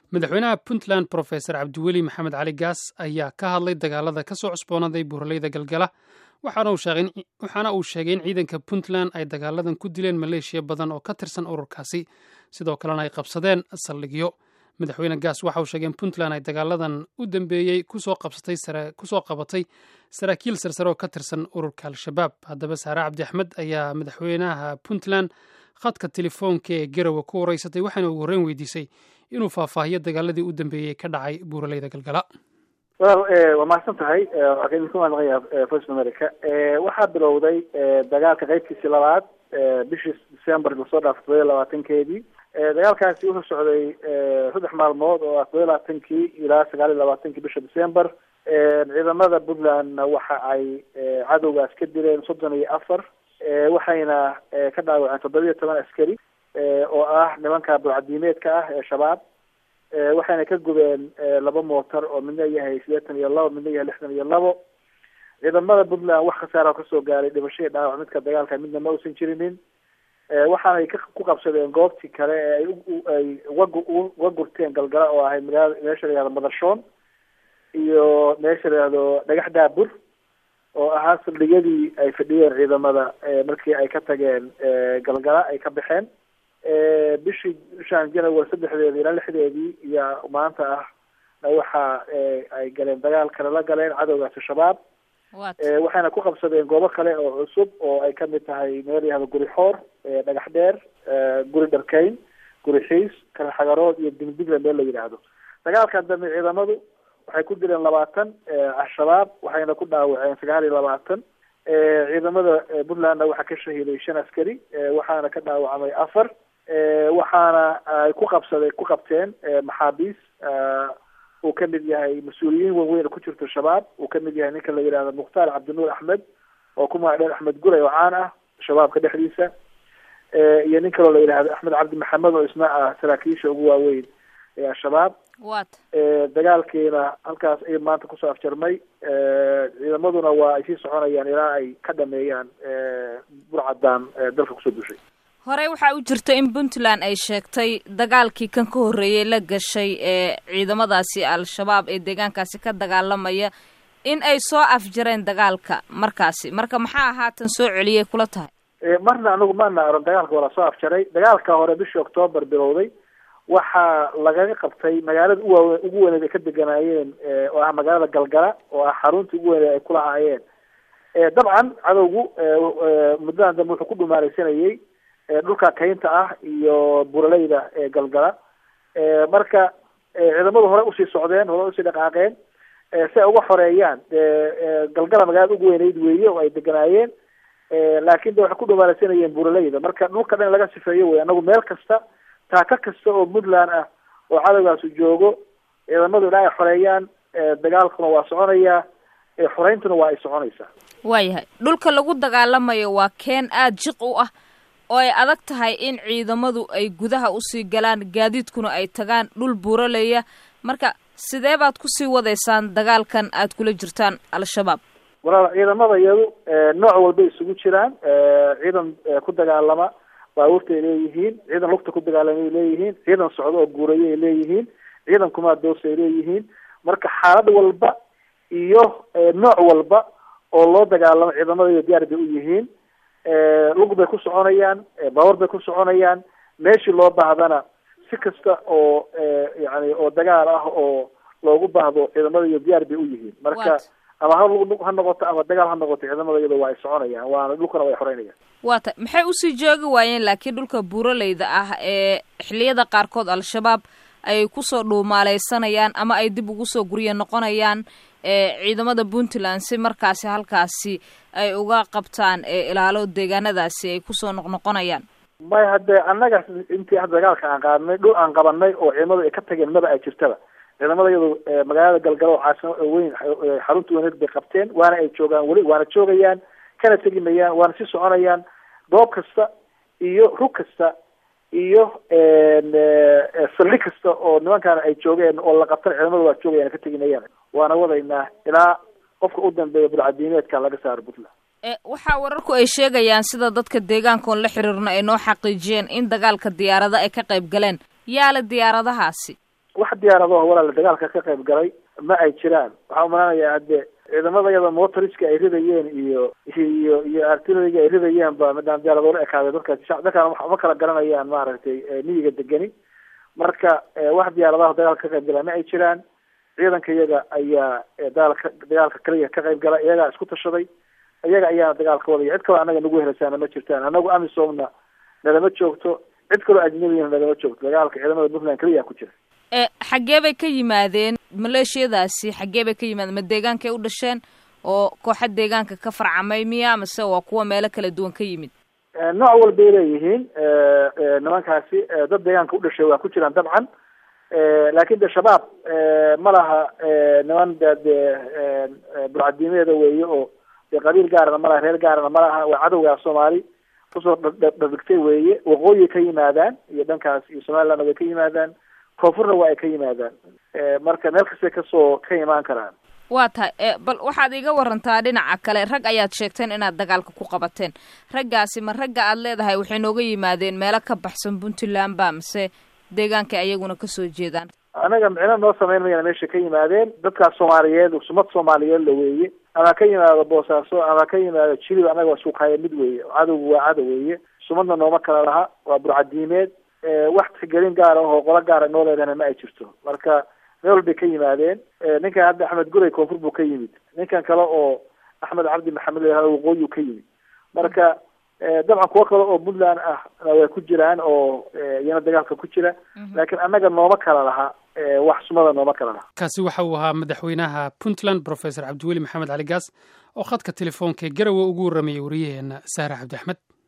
madaxweynaha puntland profesor cabdiweli maxamed cali gaas ayaa ka hadlay dagaalada ka soo cusboonaaday buuraleyda galgala waxaana uu sheegay in ciidanka puntland ay dagaaladan ku dileen maleeshiya badan oo ka tirsan ururkaasi sidoo kalena ay qabsadeen saldhigyo madaxweyne gaas waxa uu sheegay in puntland ay dagaaladan u dambeeyey kusoo qabatay saraakiil sarsare oo ka tirsan ururka al-shabaab haddaba saare cabdi axmed ayaa madaxweynaha puntland khadka telefoonka ee garowe ku wareysatay waxaana ugu horreyn weydiisay inuu faahfaahiyo dagaaladii u dambeeyey ka dhacay buuraleyda galgala waa mahadsan tahay idinku mahadnaqaya voice america waxaa bilowday dagaalka qeybtiisii labaad bishii december lasoo dhaafay todoba iyo labaatankeedii dagaalkaasi wuxuu socday saddex maalmood oo ah todoba iyo labaatankii ilaa sagaal iyo labaatankii bisha december ciidamada puntlandna waxa ay cadowgaas ka dileen soddon iyo afar waxayna ka dhaawaceen toddoba iyo toban askari oo ah nimanka burcadiimeedka ah ee shabaab waxayna ka gubeen laba mootar oo midna yahay sideetan iyo labo midna yahay lixdan iyo labo ciidamada puntland wax khasaara kasoo gaaray dhibashadii dhaawac midka dagaalka midna ma uusan jirinin waxaanay ku qabsadeen goobtii kale ee ay uga uga gurteen galgala oo ahayd magaala meesha la yihahdo madashoon iyo meesha la yihahdo dhagax daabur oo ahaa saldhigyadii ay fadhiyeen ciidamada markii ay ka tageen galgala ay ka baxeen bishii bishaan january saddexdeedii ilaa lixdeedii iyo maanta ah waxa ay galeen dagaal kale la galeen cadowgaasi shabaab waxayna ku qabsadeen goobo kale oo cusub oo ay kamid tahay meel yahdo guri xoor dhagax dheer guri dharkeyn guri xiis karaxagarood iyo digdigle meel la yidhaahdo dagaalkan dambe ciidamadu waxay ku dileen labaatan al-shabaab waxayna ku dhaawaceen sagaal iyo labaatan ciidamada puntlandna waxaa ka shahiiday shan askari waxaana ka dhaawacmay afar waxaana ay ku qabsaday ku qabteen maxaabiis uu kamid yahay mas-uuliyiin waaweyn ku jirto shabaab uu kamid yahay ninka la yidhahdo mukhtaar cabdinuur axmed oo ku magac dheer axmed gulay oo caan ah shabaabka dhexdiisa iyo nin kaloo la yidhahdo axmed cabdi maxamed oo isna ah saraakiisha ugu waaweyn ee al-shabaab dagaalkiina halkaas ay maanta kusoo afjarmay ciidamaduna waa ay sii soconayaan ilaa ay ka dhameeyaan burcadaan dalka kusoo dushay horey waxaa u jirta in puntland ay sheegtay dagaalkii kan ka horreeyey la gashay ee ciidamadaasi al-shabaab ee deegaankaasi ka dagaalamaya in ay soo afjareen dagaalka markaasi marka maxaa haatan soo celiyay kula tahay marna anagu maana aron dagaalka waa lasoo afjaray dagaalka hore bishii octoobar bilowday waxaa lagaga qabtay magaalada uwaawe ugu weyneed ay ka deganaayeen oo ah magaalada galgala oo ah xaruntii ugu weyneed ay kulahaayeen dabcan cadowgu muddadan dambe wuxuu ku dhumaalaysanayay dhulka kaynta ah iyo buraleyda ee galgala marka ciidamadu hore usii socdeen hore usii dhaqaaqeen si ay uga xoreeyaan galgala magaalada ugu weyneyd weeye oo ay deganaayeen laakin de waxay ku dhumaalaysanayeen buraleyda marka dhulka dhan laga sifeeyo wey anagu meel kasta taaka kasta oo puntland ah oo cadowgaasu joogo ciidamadu ilaa ay xoreeyaan dagaalkuna waa soconayaa xoreyntuna waa ay soconaysaa waayahay dhulka lagu dagaalamayo waa keen aada jiq u ah oo ay adag tahay in ciidamadu ay gudaha usii galaan gaadiidkuna ay tagaan dhul buuraleya marka sidee baad kusii wadaysaan dagaalkan aad kula jirtaan al-shabaab walaal ciidamada iyadu nooc walba isugu jiraan ciidan ku dagaalama baabuurta ay leeyihiin ciidan lugta ku dagaalama ay leeyihiin ciidan socdo oo guuraya ay leeyihiin ciidan kumaadoosa ay leeyihiin marka xaalad walba iyo nooc walba oo loo dagaalamo ciidamada iyo diyaar bay u yihiin lug bay ku soconayaan baabuur bay ku soconayaan meeshii loo baahdana si kasta oo yani oo dagaal ah oo loogu baahdo ciidamada iyo diyaar bay u yihiin marka ama ha lug ha noqoto ama dagaal ha noqoto ciidamada iyada waa ay soconayaan waana dhulkana way xoreynayaan waa ta maxay usii joogi waayeen laakiin dhulka buuraleyda ah ee xilliyada qaarkood al-shabaab ay kusoo dhuumaaleysanayaan ama ay dib ugu soo gurya noqonayaan ciidamada puntland si markaasi halkaasi ay uga qabtaan ilaalo deegaanadaasi ay kusoo noqnoqonayaan may haddee annaga intii hadda dagaalka aan qaadnay dhul aan qabanay oo ciidamadu ay ka tageen maba ay jirtaba ciidamada iyadu magaalada galgalo oo caasima weyn xarunta weyneed bay qabteen waana ay joogaan weli waana joogayaan kana tegi mayaan waana sii soconayaan goob kasta iyo rug kasta iyo saldhig kasta oo nimankaana ay joogeen oo la qabtan ciidamada waa joogayaan ka tegi mayaan waana wadaynaa ilaa qofka u dambeeya bulcadiimeedka laga saaro puntland waxaa wararku ay sheegayaan sida dadka deegaankoon la xiriirna ay noo xaqiijiyeen in dagaalka diyaarada ay ka qayb galeen yaala diyaaradahaasi wax diyaaradaho walaala dagaalka ka qayb galay ma ay jiraan waxaa umalanayaa hadde ciidamada iyada motoriska ay ridayeen iyo iyo iyo artilleriga ay ridayeen ba madaan diyaaradola ekaaday dadkaasi shac dadkaan ma kala garanayaan maaragtay miyiga degeni marka wax diyaaradaha dagaalka ka qayb gala ma ay jiraan ciidanka iyaga ayaa dagaalka dagaalka kaliya ka qayb gala iyagaa isku tashaday iyaga ayaana dagaalka wadaya cid kaloo annaga nagu helasaana ma jirtaan annagu amisomna nalama joogto cid kaloo ajnabiyana nalama joogto dagaalka ciidamada puntland kaliya ku jira xaggee bay ka yimaadeen maleeshiyadaasi xaggee bay ka yimaadeen ma deegaankay u dhasheen oo kooxa deegaanka ka farcamay miya mase waa kuwa meelo kala duwan ka yimid nooc walbay leeyihiin nimankaasi dad deegaanka u dhashay waa ku jiraan dabcan laakin de shabaab ma laha niman de dee burcadiimeeda weeye oo dee qabiil gaarana malaha reer gaarana ma laha waa cadowgaa soomaali kusoo dhadhigtay weeye waqooyi ka yimaadaan iyo dhankaas iyo somalilandna way ka yimaadaan koonfurna waa ay ka yimaadaan marka meel kastay kasoo ka imaan karaan waa tahay bal waxaad iga warantaa dhinaca kale rag ayaad sheegteen inaad dagaalka ku qabateen raggaasi ma ragga aad leedahay waxay nooga yimaadeen meelo ka baxsan puntland ba mise deegaanka ayaguna kasoo jeedaan anaga micno noo samayn mayana meesha ka yimaadeen dadkaas soomaaliyeed sumad soomaaliyeed la weeye ama ka yimaado boosaaso ama ka yimaado jilib anaga waa suuqhaya mid weeye cadowgu waa cadow weeye sumadna nooma kala laha waa burcadiimeed wax tixgelin gaara oo qolo gaara noo leedahna ma ay jirto marka meel walbay ka yimaadeen ninkan hadda axmed guray koonfur buu ka yimid ninkan kale oo axmed cabdi maxamed la yihahdo waqooyiu ka yimid marka dabcan kuwo kale oo puntland ah way ku jiraan oo iyana dagaalka ku jira laakiin annaga nooma kala laha wax sumada nooma kala laha kaasi waxa uu ahaa madaxweynaha puntland professor cabdiweli maxamed cali gaas oo khadka telefoonka garowe ugu warramayay wariyaheena saare cabdi axmed